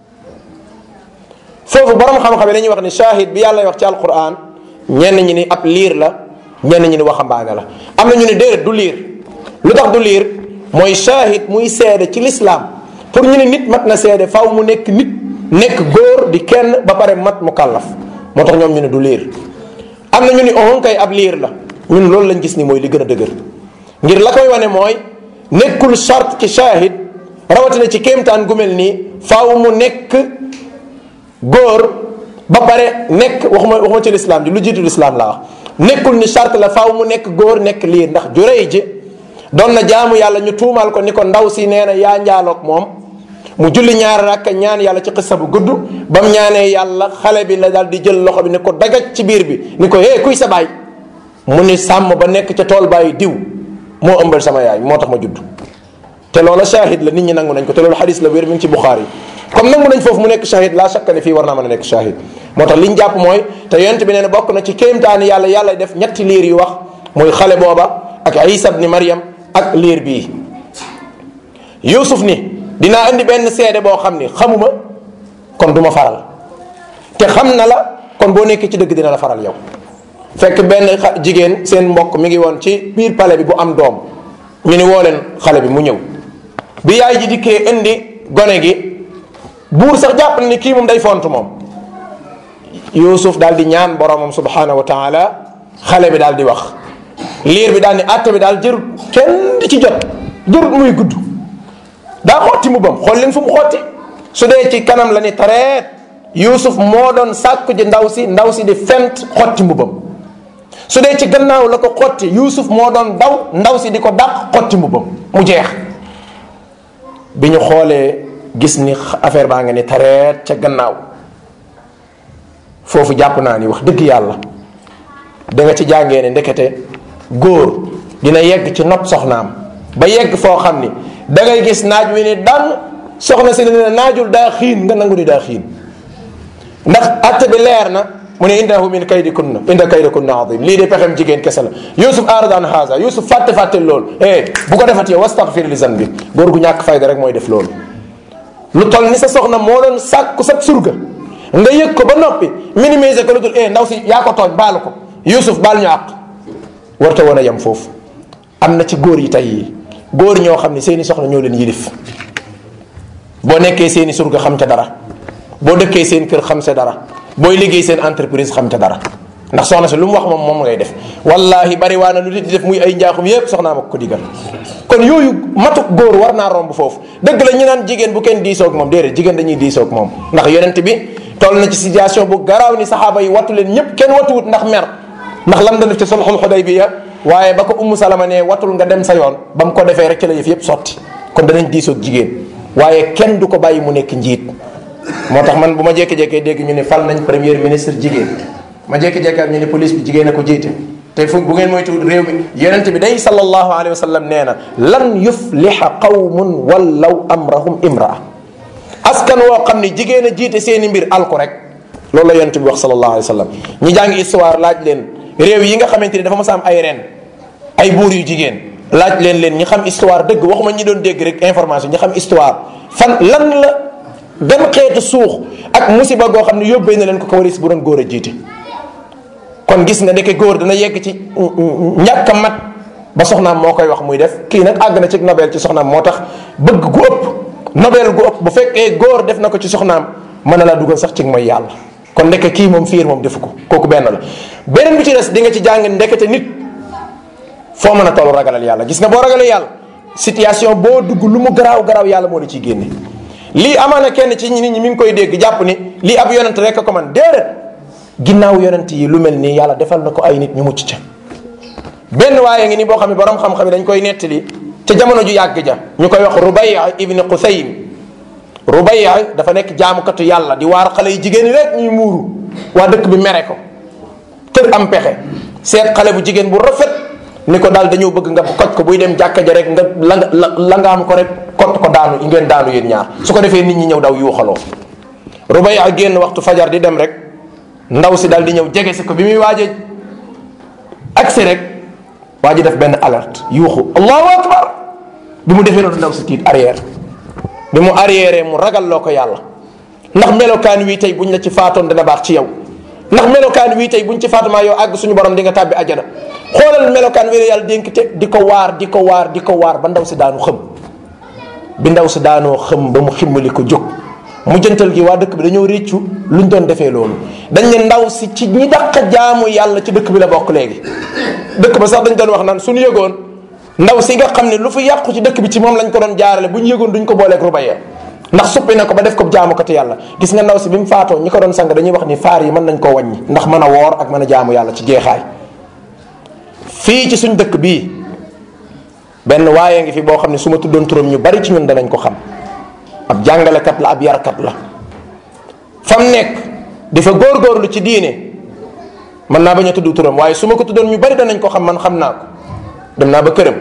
foofu borom xam-xam yi dañuy wax ni shahid bi yàlla wax ci alquran ñenn ñi ni ab liir la ñenn ñi ni waxambaane la am na ñu ni déedéet du liir lu tax du liir mooy shahid muy seede ci lislaam pour ñu ne nit mat na seede faw mu nekk nit nekk góor di kenn ba pare mat mu kàllaf moo tax ñoom ñu ne du liir am na ñu ni on kay ab liir la ñun loolu lañ gis ni mooy li gën a dëgër ngir la koy wane mooy nekkul charte ci shahid rawatina ci kéemtaan gu mel nii faaw mu nekk góor ba pare nekk waxuma waxuma ci lislaam ji lu jiitu lislaam laa wax nekkul ni charte la faaw mu nekk góor nekk liir ndax jurey ji doon na jaamu yàlla ñu tuumaal ko ni ko ndaw si nee na yaa njaaloog moom mu julli ñaar rakka ñaan yàlla ci xissa bu gudd ba mu ñaanee yàlla xale bi la daal di jël loxo bi ni ko dagaj ci biir bi ni ko hé kuy sa baay mu ni sàmm ba nekk ca tool bàyyi diw moo ëmbal sama yaay moo tax ma judd te loola shahid la nit ñi nangu nañ ko te loolu xadis la wér mi ngi ci buxaari comme nangu nañ foofu mu nekk shahid laa shakka ne fii war naa mën a nekk shahid moo tax li ñu jàpp mooy te yonent bi nee na bokk na ci kéemtaani yàlla yàlla def ñetti liir yu wax muy xale booba ak isa bni mariam ak liir bii yusuf ni dinaa indi benn seede boo xam ni xamuma kon du ma faral te xam na la kon boo nekkee ci dëgg dina la faral yow fekk benn jigéen seen mbokk mi ngi woon ci biir palais bi bu am doom ñu ni woo leen xale bi mu ñëw bi yaay ji dikkee indi gone gi buur sax jàpp na ni kii moom day font moom yusuf daal di ñaan boromam subhanahu wa taala xale bi daal di wax liir bi daal ni àtte bi daal jërut kenn di ci jot jërut muy gudd daa xotti mbubbam xool leen fu mu xotti su dee ci kanam la ni tareet yusuf moo doon sàkku ji ndaw si ndaw si di fent xotti mbubbam su dee ci gannaaw la ko xotti yusuf moo doon daw ndaw si di ko dàq xotti mbubbam mu jeex bi ñu xoolee gis ni affaire baa nga ni tareet ca gannaaw foofu jàpp naa ni wax dëgg yàlla da nga ci jàngee ne ndekete góor dina yegg ci nopp soxnaam ba yegg foo xam ni da ngay gis naaj wi ni daan soxna si ne naajul daa xiin nga nangu ni daa xiin ndax atte bi leer na mu ne innahu min kaydi kunna inda kaydi kunna adim lii de pexem jigéen kese la yusuf arada an haza yusuf fàtte fàtte loolu eh bu ko defat yow wastaghfir li zanbi góor gu ñàkk fayda rek mooy def loolu lu toll ni sa soxna moo doon sàkku sa surga nga yëg ko ba noppi minimiser ko lu dul eh ndaw si yaa ko tooñ baalu ko yusuf baal ñu àq warta woon a yem foofu am na ci góor yi tey yi góor ñoo xam ne seeni soxna ñoo leen yilif boo nekkee seeni surga xam ca dara boo dëkkee seen kër xam sa dara booy liggéey seen entreprise xam ca dara ndax soxna si lu mu wax moom moom ngay def wallahi bari waa na lu nit di def muy ay njaaxum yépp soxnaa ma ko digal kon yooyu matuk góor war naa romb foofu dëgg la ñu naan jigéen bu kenn diisoog moom déedéet jigéen dañuy diisoog moom ndax yonent bi toll na ci situation bu garaaw ni saxaaba yi wattu leen ñëpp kenn wattuwut ndax mer ndax lam da def ci sulxul xudaybiya waaye ba ko ummu salama ne watul nga dem sa yoon ba mu ko defee rek ci la yëf yëpp sotti kon danañ diisoog jigéen waaye kenn du ko bàyyi mu nekk njiit moo tax man bu ma jékki-jékkee dégg ñu ne fal nañ premier ministre jigéen ma jékki-jékki ak ñu ne police bi jigéen a ko jiite te fu bu ngeen moytu réew mi yonent bi day sallallahu alayhi wa sallam nee na lan yufliha qawmun wallaw amrahum imraa askan woo xam ne jigéen a jiite seeni mbir alko rek loolu la yonent bi wax sallallahu alayhi wa sallam ñi jàng histoire laaj leen réew yi nga xamante ni dafa mas a am ay ren ay buur yu jigéen laaj leen leen ñi xam histoire dëgg waxuma ñi doon dégg rek information ñi xam histoire fan lan la dem xeetu suux ak musiba goo xam ne yóbbee na leen ko ko waris bu doon góor a jiite kon gis nga ndeke góor dana yegg ci ñàkk a mat ba soxnaam moo koy wax muy def kii nag àgg na ci nobel ci soxnaam moo tax bëgg gu ëpp nobel gu ëpp bu fekkee góor def na ko ci soxnaam mën na laa dugal sax ci mooy yàlla kon ndeke kii moom fiir moom defu ko kooku benn la beneen bi ci des di nga ci jàng ndekete nit foo mën a toll ragalal yàlla gis nga boo ragalee yàlla situation boo dugg lu mu garaaw garaaw yàlla moo la ciy génne lii amaana kenn ci nit ñi mi ngi koy dégg jàpp ni lii ab yonent rek a ko man déedéet ginnaaw yonent yi lu mel nii yàlla defal na ko ay nit ñu mucc ca benn waaye ngi ni boo xam ne borom xam-xam yi dañ koy nettali ca jamono ju yàgg ja ñu koy wax Rubaya ibni Qusaym Rubaya dafa nekk jaamukatu yàlla di waar xale yi jigéen ñi rek ñuy muuru waa dëkk bi mere ko tër am pexe seet xale bu jigéen bu rafet ni ko daal dañoo bëgg nga koj ko buy dem jàkka ja rek nga la la la nga am ko rek kott ko daanu ngeen daanu yéen ñaar su ko defee nit ñi ñëw daw yuuxaloo Rubaya génn waxtu fajar di dem rek ndaw si daal di ñëw jege si ko bi muy waaje agsi rek waa ji def benn alerte yuuxu allahu akbar bi mu defee noonu ndaw si tiit arrière bi mu arrière mu ragal loo ko yàlla ndax melokaan wii tey buñ la ci faatoon dana baax ci yow ndax melokaan wii tey buñ ci faatumaa yow àgg suñu borom di nga tàbbi ajana xoolal melokaan wi la yàlla dénk te di ko waar di ko waar di ko waar ba ndaw si daanu xëm bi ndaw si daanoo xëm ba mu ximmali ko jóg mu jëntal gi waa dëkk bi dañoo réccu luñ doon defee loolu dañ ne ndaw si ci ñi dàq jaamu yàlla ci dëkk bi la bokk léegi dëkk ba sax dañ doon wax naan suñu yëgoon ndaw si nga xam ne lu fi yàqu ci dëkk bi ci moom lañ ko doon jaarale bu ñu yëgoon duñ ko booleeg rubaya ndax suppi na ko ba def ko jaamu ko te yàlla gis nga ndaw si bi mu faatoo ñi ko doon sang dañuy wax ni faar yi mën nañ koo wàññi ndax mën a woor ak mën a jaamu yàlla ci jeexaay fii ci suñ dëkk bii benn waaye ngi fi boo xam ne su ma tuddoon turam ñu bari ci ñun danañ ko xam ab jàngalekat la ab yarkat la fam nekk di fa góorgóorlu ci diine mën naa bañ a tudd turam waaye su ma ko tuddoon ñu bari danañ ko xam man xam naa ko dem naa ba këram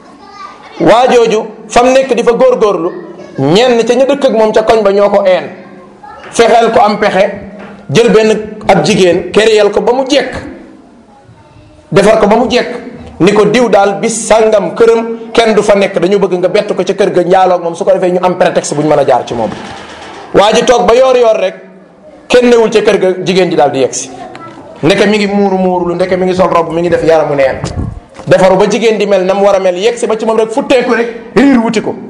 waa jooju fam nekk di fa góorgóorlu ñenn ca ña dëkk ak moom ca koñ ba ñoo ko een fexeel ko am pexe jël benn ab jigéen kéréyal ko ba mu jekk defar ko ba mu jekk ni ko diw daal bis sàngam këram kenn du fa nekk dañu bëgg nga bett ko ca kër ga njaaloog moom su ko defee ñu am prétexte bu ñu mën a jaar ci moom waa ji toog ba yoor yoor rek kenn newul ca kër ga jigéen ji daal di yegsi ndeke mi ngi muuru muuru lu ndeke mi ngi sol rob mi ngi def yaramu neen defaru ba jigéen di mel na mu war a mel yegsi ba ci moom rek futteeku rek riir wuti ko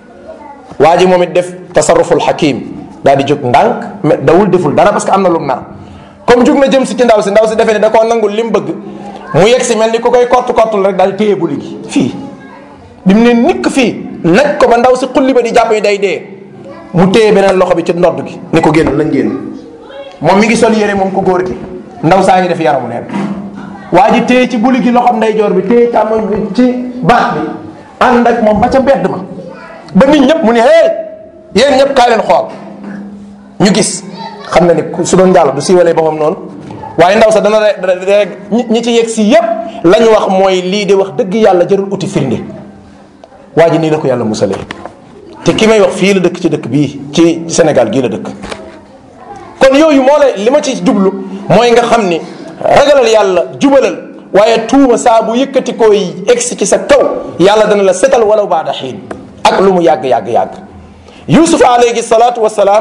waa ji moom it def tasarruful hakim daal di jóg ndànk dawul deful dara parce que am na lu mu nar comme jug na jëm si ci ndaw si ndaw si defee ne da koo nangul li mu bëgg mu yegg si mel ni ku koy kott kottul rek daal di téye buli gi fii bi mu ne nikk fii naj ko ba ndaw si xulli ba di jàpp ni day dee mu téye beneen loxo bi ci ndodd gi ni ko génn lañ génn moom mi ngi sol yére moom ko góor gi ndaw saa ngi def yaramu neen waa ji téye ci buli gi loxom ndeyjoor bi téye càmmoñ bi ci baax bi ànd ak moom ba ca mbedd ma ba nit ñëpp mu ne hey yéen ñëpp kaa leen xool ñu gis xam na ni su doon njàll du siiwalee boppam noonu waaye ndaw sax dana rek ñi ci yegg si yépp la ñu wax mooy lii de wax dëgg yàlla jarul uti firnde waa ji nii la ko yàlla musalee te ki may wax fii la dëkk ci dëkk bii ci Sénégal gii la dëkk kon yooyu moo la li ma ci jublu mooy nga xam ni ragalal yàlla jubalal waaye tuuma saa bu yëkkati koy egsi ci sa kaw yàlla dana la setal walaw baada xiin ak lu mu yàgg yàgg yàgg yusuf alayhi salaatu wasalaam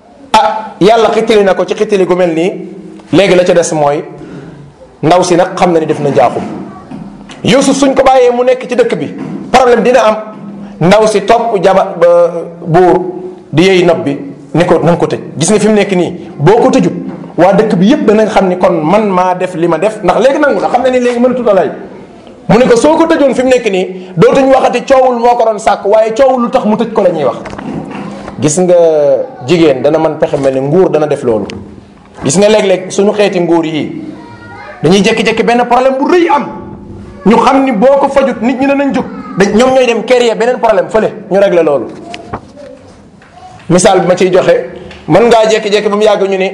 ah yàlla xittali na ko ci xittali gu mel nii léegi la ca des mooy ndaw si nag xam na ni def na njaaxum yusuf suñ ko bàyyee mu nekk ci dëkk bi problème dina am ndaw si topp jaba buur di yey nopp bi ni ko na nga ko tëj gis nga fi mu nekk nii boo ko tëjut waa dëkk bi yëpp danañ xam ni kon man maa def li ma def ndax léegi nangu na xam ne ni léegi mënatut a lay mu ne ko soo ko tëjoon fi mu nekk nii dootuñ waxati coowul moo ko doon sàkk waaye coowul lu tax mu tëj ko la ñuy wax gis nga jigéen dana mën pexe mel ni nguur dana def loolu gis nga léeg-léeg suñu xeeti nguur yii dañuy jékki-jékki benn problème bu rëy am ñu xam ni boo ko fajut nit ñi danañ jóg dañ ñoom ñooy dem créer beneen problème fële ñu régler loolu misaal bi ma ciy joxe mën ngaa jékki-jékki ba mu yàgg ñu ni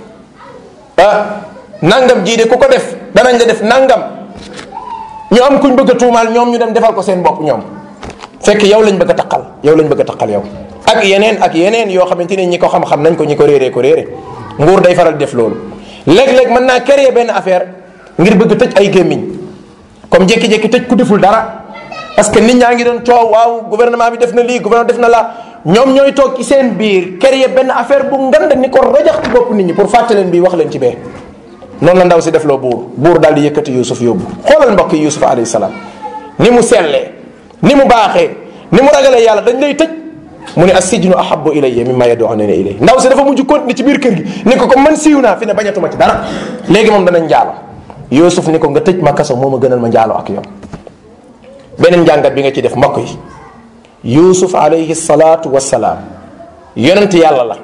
ah nangam jii de ku ko def danañ la def nangam ñu am kuñ bëgg a tuumaal ñoom ñu dem defal ko seen bopp ñoom fekk yow lañ bëgg a taqal yow lañ bëgg a taqal yow ak yeneen ak yeneen yoo xamante ni ñi ko xam-xam nañ ko ñi ko réeree ko réere nguur day faral def loolu léeg-léeg mën naa créer benn affaire ngir bëgg tëj ay gémmiñ comme jékki-jékki tëj ku deful dara parce que nit ñaa ngi doon coow waaw gouvernement bi def na lii gouvernement def na la ñoom ñooy toog ci seen biir créer benn affaire bu ngand ni ko rajax ci bopp nit ñi pour fàtte leen bii wax leen ci bee noonu la ndaw si def loo buur buur daal di yëkkati yusuf yóbbu xoolal mbokk yi yusuf alayhi salaam ni mu sellee ni mu baaxee ni mu ragalee yàlla dañ lay tëj mu ne assijnu ahabu ilayya mimma yad'unani ilay ndaw si dafa mujj continuer ci biir kër gi ni ko ko man siiw naa fi ne bañatuma ci dara léegi moom danañ njaalo yusuf ni ko nga tëj ma kaso moo ma gënal ma njaalo ak yow beneen njàngat bi nga ci def mbokk yi yusuf alayhi salaatu wassalaam yonent yàlla la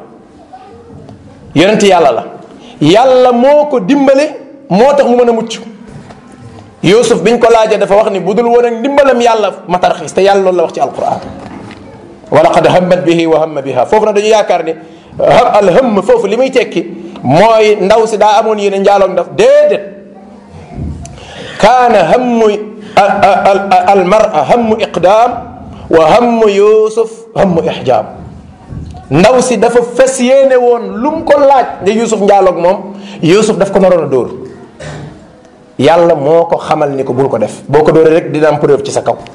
yonent yàlla la yàlla moo ko dimbale moo tax mu mën a mucc yusuf biñ ko laajee dafa wax ni bu dul woon ak ndimbalam yàlla ma tarxiis te yàlla loolu la wax ci alquran wa laqad hammat bihi wa hamma biha foofu nag dañu yaakaar ni al hëmm foofu li muy tekki mooy ndaw si daa amoon yéene njaaloog ndaf déedéet kaana hammu al mara hammu iqdaam wa hammu yusuf hammu ixjaab ndaw si dafa fes yéene woon lu mu ko laaj ne yusuf njaaloog moom yusuf daf ko naroon a dóor yàlla moo ko xamal ni ko bul ko def boo ko dóoree rek dina am preuve ci sa kaw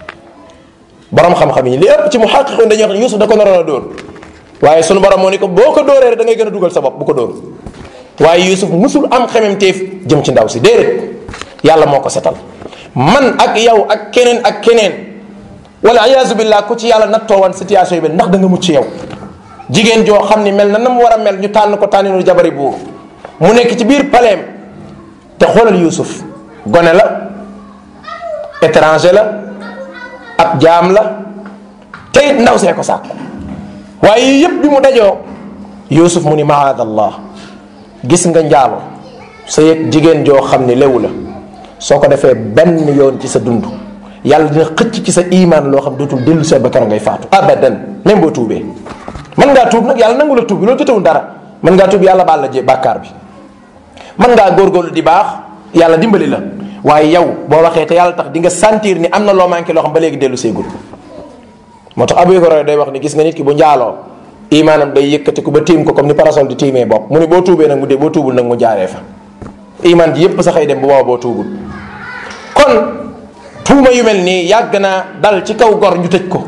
borom xam-xam yi li ëpp ci mu xaqiqoon dañuy wax ne yusuf da ko naroon a dóor waaye sunu borom moo ni ko boo ko dóoree rek da ngay gën a dugal sa bopp bu ko dóor waaye yusuf musul am xememteef jëm ci ndaw si déedéet yàlla moo ko setal man ak yow ak keneen ak keneen wala iyaazu billah ku ci yàlla nattoo woon situation yi bi ndax da nga mucc yow jigéen joo xam ni mel na na mu war a mel ñu tànn ko tànninu jabari buur mu nekk ci biir paleem te xoolal yusuf gone la étranger la ab jaam la te it ndaw see ko sàkku waaye yëpp bi mu dajoo yusuf mu ni maadallah gis nga njaalo sa yëg jigéen joo xam ni lewu la soo ko defee benn yoon ci sa dund yàlla dina xëcc ci sa imaan loo xam dootul dellu see ba keroog ngay faatu abadan même boo tuubee mën ngaa tuub nag yàlla nangu la tuub bi loolu jotewul dara mën ngaa tuub yàlla baal la jé bàkkaar bi mën ngaa góorgóorlu di baax yàlla dimbali la waaye yow boo waxee te yàlla tax di nga sentir ni am na loo manqué loo xam ba léegi dellu seegul moo tax Abu Hurayra day wax ni gis nga nit ki bu njaaloo imaanam day yëkkati ko ba tiim ko comme ni parasol di tiimee bopp mu ni boo tuubee nag mu dee boo tuubul nag mu jaaree fa imaan ji yépp saxay dem bu booba boo tuubul kon tuuma yu mel nii yàgg naa dal ci kaw gor ñu tëj ko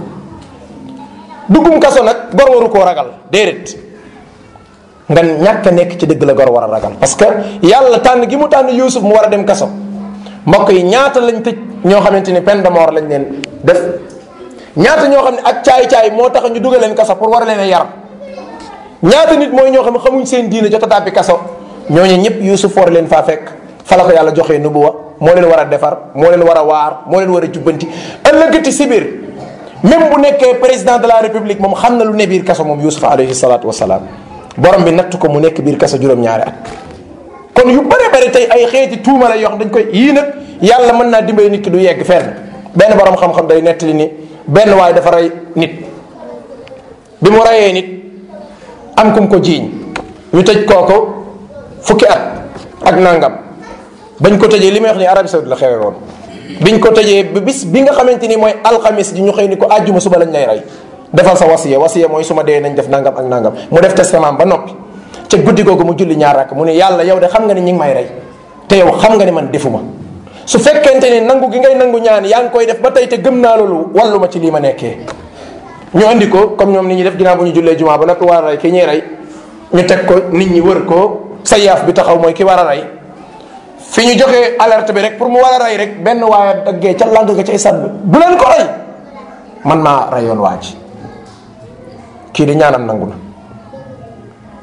duggum kaso nag gor waru koo ragal déedéet nga ñàkk a nekk ci dëgg la gor war a ragal parce que yàlla tànn gi mu tànn Yuusuf mu war a dem kaso mbokk yi ñaata lañ tëj ñoo xamante ni peine de mort lañ leen def ñaata ñoo xam ne ak caay-caay moo tax ñu dugal leen kaso pour war a leen a yar ñaata nit mooy ñoo xam ne xamuñ seen diine jot a tàbbi kaso ñooñu ñëpp Yuusuf war leen faa fekk fa la ko yàlla joxee nubuwa moo leen war a defar moo leen war a waar moo leen war a jubbanti ëllëgati si biir même bu nekkee président de la république moom xam na lu ne biir kaso moom Yuusuf alayhi salaatu wasalaam borom bi natt ko mu nekk biir kaso juróom-ñaari at kon yu bare bare tey ay xeeti tuuma la yoo xam dañ koy yii nag yàlla mën naa dimbali nit ki du yegg fenn benn borom xam-xam day nettali ni benn waay dafa rey nit bi mu reyee nit am kum ko jiiñ ñu tëj kooko fukki at ak nangam bañ ko tëjee li may wax ni Arabie Saoudite la xewe woon biñ ko tëjee ba bis bi nga xamante ni mooy alxamis ji ñu xëy ni ko àjjuma suba lañ lay rey defal sa wasiya wasiya mooy su ma dee nañ def nangam ak nangam mu def testament ba noppi ca guddi googu mu julli ñaar rakk mu ne yàlla yow de xam nga ni ñi ngi may rey te yow xam nga ni man defuma su fekkente ni nangu gi ngay nangu ñaan yaa ngi koy def ba tey te gëm naa loolu wallu ma ci lii ma nekkee ñu andi ko comme ñoom nit ñi def ginnaaw bu ñu jullee jumaa ba noppi war a rey ki ñuy rey ñu teg ko nit ñi wër ko sa yaaf bi taxaw mooy ki war a rey fi ñu joxee alerte bi rek pour mu war a rey rek benn waaye daggee ca lang ga ca isat bi bu leen ko rey man maa reyoon waa ji kii di ñaanam nangu na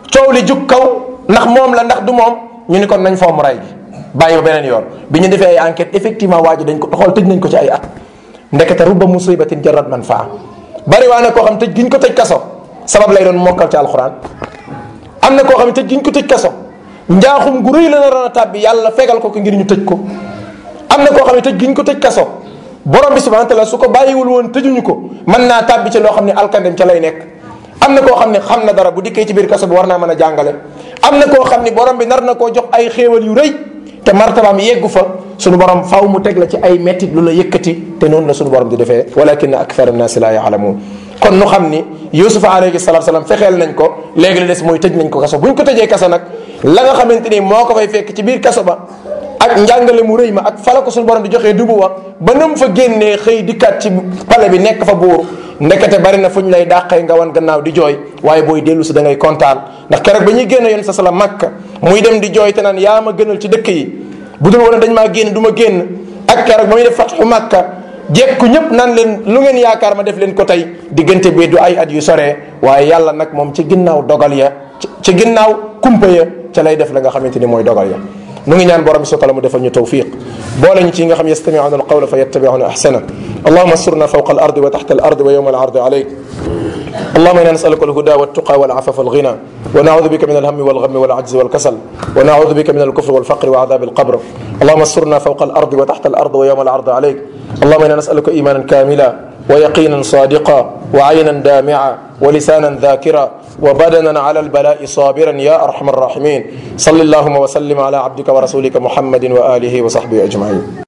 coow li jug kaw ndax moom la ndax du moom ñu ni kon nañ fomm ray gi bàyyi ba beneen yoon bi ñu defee ay enquête effectivement waa ji dañ ko xool tëj nañ ko ci ay at ndekete rubba musibatin jarat man faa bari waa na koo xam tëj giñ ko tëj kaso sabab lay doon mokkal ci alxuraan am na koo xam ne tëj giñ ko tëj kaso njaaxum gu rëy la na ron a tàbbi yàlla fegal ko ko ngir ñu tëj ko am na koo xam ne tëj giñ ko tëj kaso borom bi subhanahu wa taala su ko bàyyiwul woon tëjuñu ko mën naa tàbbi ci loo xam ne alkandem ca lay nekk am na koo xam ne xam na dara bu dikkee ci biir kaso bi war naa mën a jàngale am na koo xam ne borom bi nar na koo jox ay xéewal yu rëy te martabaam yeggu fa sunu borom faw mu teg la ci ay mettit lu la yëkkati te noonu la sunu borom di defee walakin akthar annaasi la yaalamuun kon nu xam ni yusufa alayhi salatu salaam fexeel nañ ko léegi la des mooy tëj nañ ko kaso buñ ko tëjee kaso nag la nga xamante ni moo ko fay fekk ci biir kaso ba ak njàngale mu rëy ma ak fala ko suñu borom di joxee dubu wa ba nam fa génnee xëy dikkaat ci pale bi nekk fa buur ndekete bari na fu ñu lay dàqee nga wan gannaaw di jooy waaye booy dellu si da ngay kontaan ndax keroog ba ñuy génn yoon sa sala makka muy dem di jooy te naan yaa ma gënal ci dëkk yi bu dul woon dañ maa génn du ma génn ak keroog ba muy def fatxu makka jekku ñëpp naan leen lu ngeen yaakaar ma def leen ko tey diggante bi du ay at yu soree waaye yàlla nag moom ci ginnaaw dogal ya ci ginnaaw kumpa ya ca lay def la nga xamante ni mooy dogal ya nu ngi ñaan borom bi subhanahu mu defal ñu tawfiq boole ñu ci nga xam yastami'una alqawla fa yattabi'una ahsana allahumma asturna fawqa al ardi wa tahta al ardi wa yawma al ardi alayk اللهم انا نسالك الهدى والتقى والعفاف والغنى ونعوذ بك من الهم والغم والعجز والكسل ونعوذ بك من الكفر والفقر وعذاب القبر اللهم استرنا فوق الارض وتحت الارض ويوم العرض عليك اللهم انا نسالك ايمانا كاملا ويقينا صادقا وعينا دامعا ولسانا ذاكرا وبدنا على البلاء صابرا يا ارحم الراحمين صل اللهم وسلم على عبدك ورسولك محمد واله وصحبه اجمعين